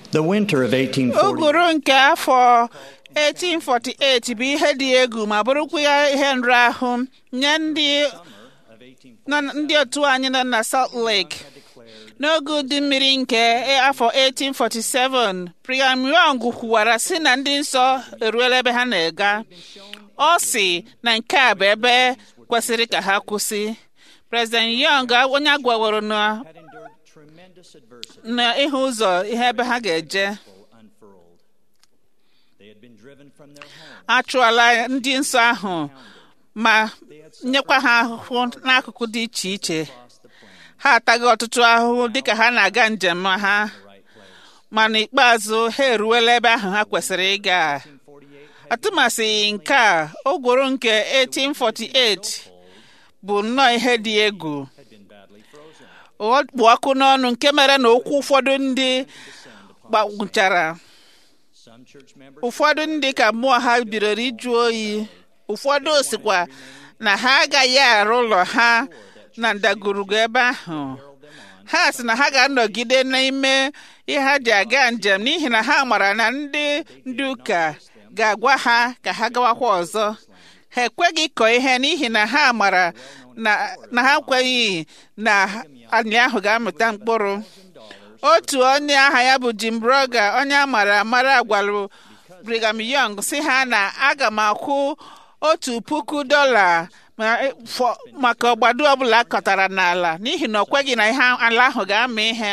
The winter of 1840 uguru nke afọ 1848 bụ ihe dị egwu ma bụrụkwa ya ihe nrahụ nye ndị nọ- ndị otu anyị nọ na Salt Lake n'oge ụdị mmiri nke afọ 1847 Brigham Young kwuwara sị na ndị nsọ eruola ebe ha na-aga ọ sị na nke a bụ ebe kwesịrị ka ha kwụsị President Young onye agwaworo na had endured tremendous adversity na ịhụ ụzọ ihe ebe ha ga-eje unfurled. They had been driven from their home. achụọla ndị nsọ ahụ ma nyekwa ha ahụhụ n'akụkụ dị iche iche ha ataghị ọtụtụ ahụhụ dịka ha na-aga njem ha ma n'ikpeazụ ha eruwela ebe ahụ ha kwesịrị ịga atụmasị nke a ogworo nke 1848 bụ nnọọ ihe dị egwu ọ kpụ ọkụ n'ọnụ nke mere na okwu ụfọdụ ndị gbagwụchara Some church members ụfọdụ ndị ka mmụọ ha bidoro ịjụ oyi ụfọdụ sikwa na ha agaghị arụ ụlọ ha na ndagwurugwu ebe ahụ ha sị na ha ga-anọgide n'ime ihe ha ji aga njem n'ihi na ha mara na ndị ndị ụka ga-agwa ha ka ha gawakwa ọzọ ha ekweghị ịkọ ihe n'ihi na ha mara na na ha kweghị na anyị ahụ ga-amụta mkpụrụ otu onye aha ya bụ Jim Broga onye a mara amara gwara Brigham Young si ha na aga m akwụ otu puku dọla ma- fọ- maka ọgbado ọbụla akọtara n'ala n'ihi na ọ kweghị na ihe ala ahụ ga-ama ihe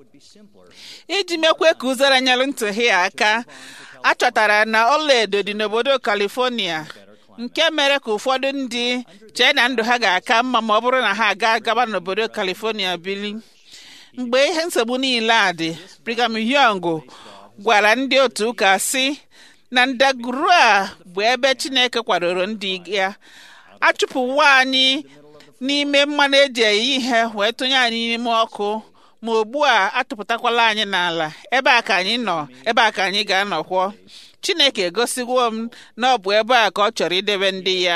iji mekwe ka ụzara nyere ntụghi ya aka a chọtara na ọlaedo dị n'obodo California nke mere ka ụfọdụ ndị chee na ndụ ha ga-aka mma ma ọ bụrụ na ha aga gaba n'obodo California bili mgbe ihe nsogbu niile a dị Brigham Young gwara ndị otu ụka sị na ndagwurugwu a bụ ebe Chineke kwadoro ndị ya achụpụwo anyị n'ime mmanụ eji eyi ihe wee tụnye anyị n'ime ọkụ ma ugbu a atụpụtakwala anyị n'ala ebe a ka anyị nọ ebe a ka anyị ga-anọkwọ Chineke egosiwo m na ọ bụ ebe a ka ọ chọrọ idebe ndị ya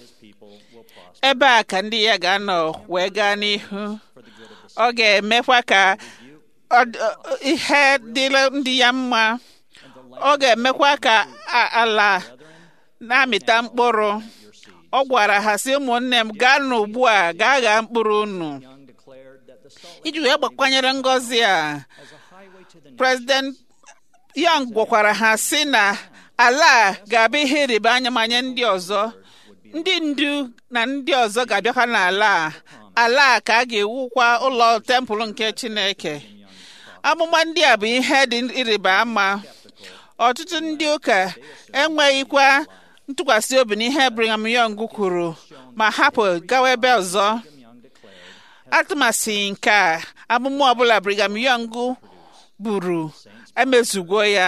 ebe a ka ndị ya ga-anọ wee gaa n'ihu ọ ga-emekwa ka ọ- ọ- ihe dịrị ndị ya mma ọ ga-emekwa ka a- ala na-amịta mkpụrụ ọ gwara ha sị ụmụnne m gaa n'ugbu a gaa ghaa mkpụrụ unu Young declared that the salt iji wee gbakwanyere ngọzi a as a highway to the President Young gwakwara ha sị na ala a ga-abụ ihe ịrịba anya ma nye ndị ọzọ ndị ndu na ndị ọzọ ga-abịakwa n'ala a ala a ka a ga-ewukwa ụlọ tempụl nke Chineke amụma ndị a bụ ihe dị ịrịba ama ọtụtụ ndị ụka enweghịkwa ntụkwasị obi n'ihe Brigham Young kwuru ma hapụ gawa ebe ọzọ atụmasị nke a amụma ọbụla Brigham Young buru emezugo ya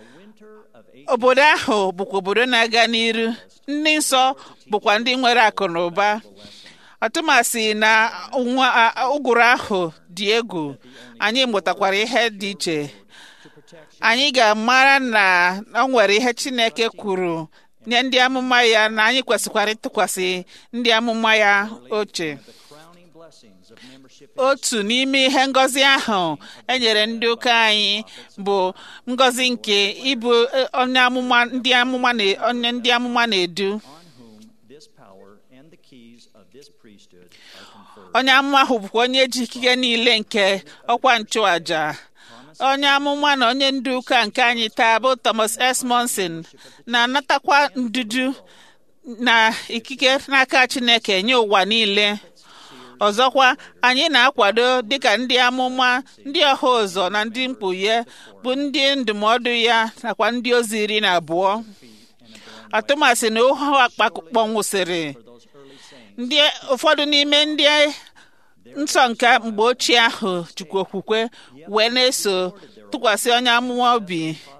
obodo ahụ bụkwa obodo na-aga n'iru ndị nsọ bụkwa ndị nwere akụ na ụba ọtụmasị na nwa a- ụgụrụ ahụ dị egwu anyị mụtakwara ihe dị iche anyị ga-amara na ọ nwere ihe Chineke kwuru nye ndị amụma ya na anyị kwesịkwara ịtụkwasị ndị amụma ya oche crowning blessings of membership otu n'ime ihe ngọzi ahụ e nyere ndị ụka anyị bụ ngọzi nke ịbụ eh, onye amụma ndị amụma na onye ndị amụma na-edu on whom this power and the keys of this priesthood are conferred. onye amụma ahụ bụkwa onye ji ikike niile nke ọkwa nchụaja onye amụma na onye ndu ụka nke anyị taa bụ Thomas S. Monson na-anatakwa ndudu na ikike n'aka Chineke nye ụwa niile ọzọkwa anyị na-akwado dịka ndị amụma ndị ọha ụzọ na ndị mkpughe bụ ndị ndụmọdụ ya nakwa ndị ozi iri na abụọ atụmasị na ohu akpakpọnwụsịrị ndị ụfọdụ n'ime ndị nsọ nke mgbe ochie ahụ jikwa okwukwe wee na-eso tụkwasị onye amụma obi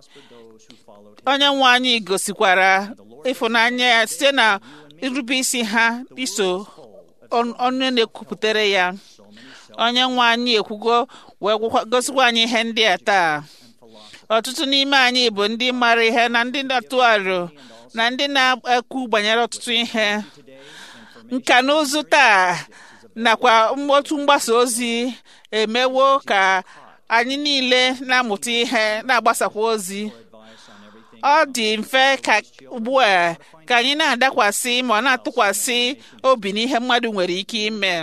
onye nwe anyị gosikwara ịfụnanya ya site na irube isi ha iso on- onye na-ekwupụtere ya onye nwe anyị ekwugo wee gwakwa- gosikwa anyị ihe ndị a taa ọtụtụ n'ime anyị bụ ndị mara ihe na ndị na-atụ aro na ndị na-ekwu banyere ọtụtụ ihe nka na ụzụ taa nakwa otu mgbasa ozi emewo ka anyị niile na-amụta ihe na-agbasakwa ozi advice on everything ọ dị mfe ka ugbu a ka anyị na-adakwasị ma ọ na-atụkwasị obi n'ihe mmadụ nwere ike ime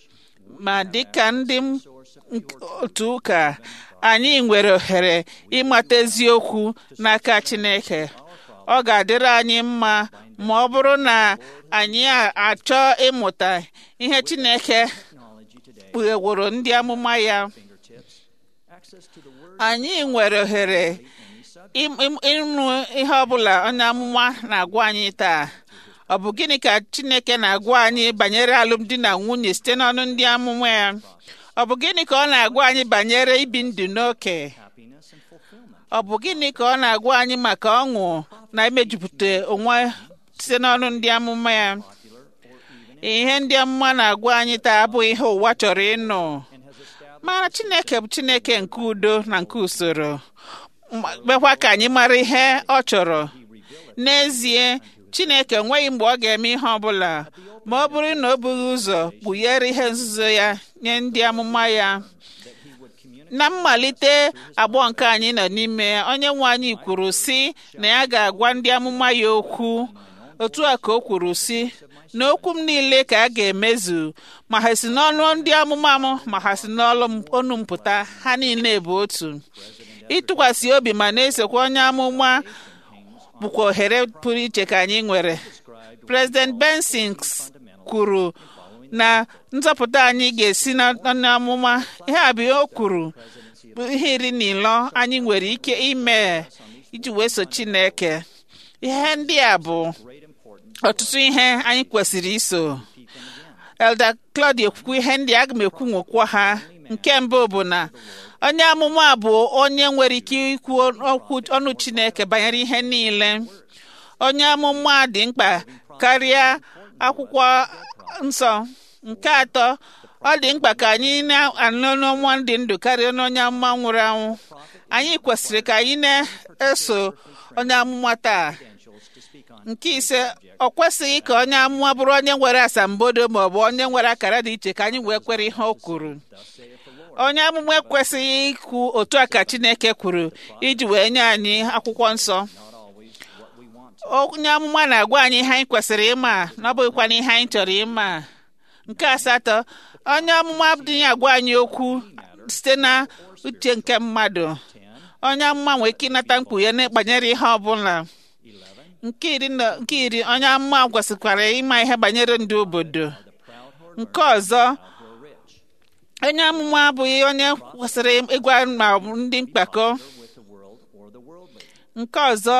ma dịka ndị m- nk- otu ụka anyị nwere ohere ịmata eziokwu n'aka Chineke ọ ga-adịrị anyị mma ma ọ bụrụ na anyị a- achọ ịmụta ihe Chineke technology today kpugheworo ndị amụma ya fingertips access to the word anyị nwere ohere any subject im- im- ịnụ ihe ọbụla onye amụma na-agwa anyị taa ọ bụ gịnị ka Chineke na-agwa anyị banyere alụmdi na nwunye site n'ọnụ ndị amụma ya ọ bụ gịnị ka ọ na-agwa anyị banyere ibi ndụ n'oke happiness and fulfillment ọ bụ gịnị ka ọ na-agwa anyị maka ọṅụ na imejupụta onwe site n'ọnụ ndị amụma ya popular or even ihe ndị amụma na-agwa anyị taa abụghị ihe ụwa chọrọ ịnụ and has established mana Chineke bụ Chineke nke udo na nke usoro ma- mekwa ka anyị mara ihe ọ chọrọ n'ezie Chineke enweghị mgbe ọ ga-eme ihe ọbụla ma ọ bụrụ na o bughị ụzọ kpughere ihe nzuzo ya nye ndị amụma ya that he would communicate na mmalite agbọ nke anyị nọ n'ime onye nwe anyị kwuru sị na ya ga-agwa ndị amụma ya okwu otu a ka o kwuru sị na okwu m niile ka a ga-emezu ma ha si n'ọnụ ndị amụma m ma ha si n'ọnụ m- ọnụ m pụta ha niile bụ otu ịtụkwasị obi ma na-esokwa onye amụma bụkwa ohere pụrụ iche ka anyị nwere described President Benson kwuru na nzọpụta anyị ga-esi na onye amụma ihe a bụ ihe o kwuru bụ ihe iri na ịlọ anyị nwere ike ime iji wee so Chineke ihe ndị a bụ great importance ọtụtụ ihe anyị kwesịrị iso Elder Claudia kwukwu ihe ndị aga m ekwu nwekwa ha nke mbụ bụ na onye amụma bụ onye nwere ike ikwu okwu ọnụ Chineke banyere ihe niile onye amụma dị mkpa karịa akwụkwọ nsọ nke atọ ọ dị mkpa ka anyị na-anụ n'ọnwa dị ndụ karịa n'onye amụma nwụrụ anwụ anyị kwesịrị ka anyị na-eso onye amụma taa credentials to speak on nke ise ọ kwesịghị ka onye amụma bụrụ onye nwere asambodo ma ọ bụ onye nwere akara dị iche ka anyị wee kwere ihe o kwuru thus saith the Lord onye amụma ekwesịghị ikwu otu a ka Chineke kwuru iji wee nye anyị akwụkwọ nsọ not always what we want to onye amụma na-agwa anyị ihe anyị kwesịrị ịma na ọ bụghịkwana ihe anyị chọrọ ịma nke asatọ onye amụma adịghị agwa anyị okwu site na uche nke mmadụ onye amụma nwere ike ịnata mkpughe na banyere ihe ọbụla 11 nke iri na- nke iri onye amụma kwesịkwara ịma ihe banyere ndị obodo the proud hoard nke ọzọ who are rich onye amụma abụghị onye kwesịrị ịgwa ma ọ bụ ndị mkpakọ with the world or the worldly nke ọzọ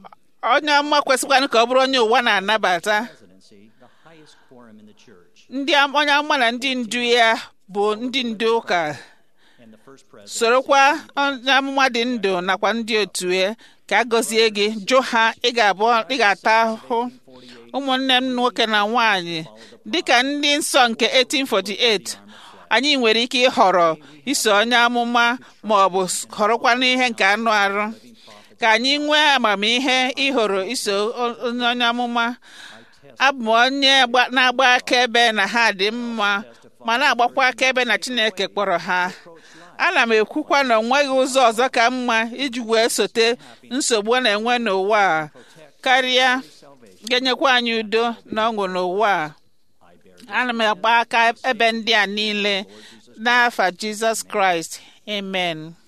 onye amụma kwesịkwanụ ka ọ bụrụ onye ụwa na-anabata presidency the highest quorum in the church ndị am- onye amụma na ndị ndu ya bụ ndị ndu ụka and the first president sorokwa onye amụma dị ndụ nakwa ndị otu ya ka a gọzie gị jụ ha ị ga-abụ ị ga-ata ahụhụ ụmụnne m nwoke na nwanyị dịka ndị nsọ nke 1848 anyị nwere ike ịhọrọ iso onye amụma ma ọ bụ họrọkwa n'ihe nke anụ arụ ka anyị nwee amamihe ịhọrọ iso o- onye onye amụma abụ m onye gba- na-agba akaebe na ha dị mma ma na-agbakwa akaebe na Chineke kpọrọ ha ana m ekwukwa na o nweghị ụzọ ọzọ ka mma iji wee sote nsogbu a na-enwe n'ụwa a karịa ga-enyekwa anyị udo na ọṅụ n'ụwa a ana m agba aka ebe ndị a niile n'afa Jizọs Kraịst amen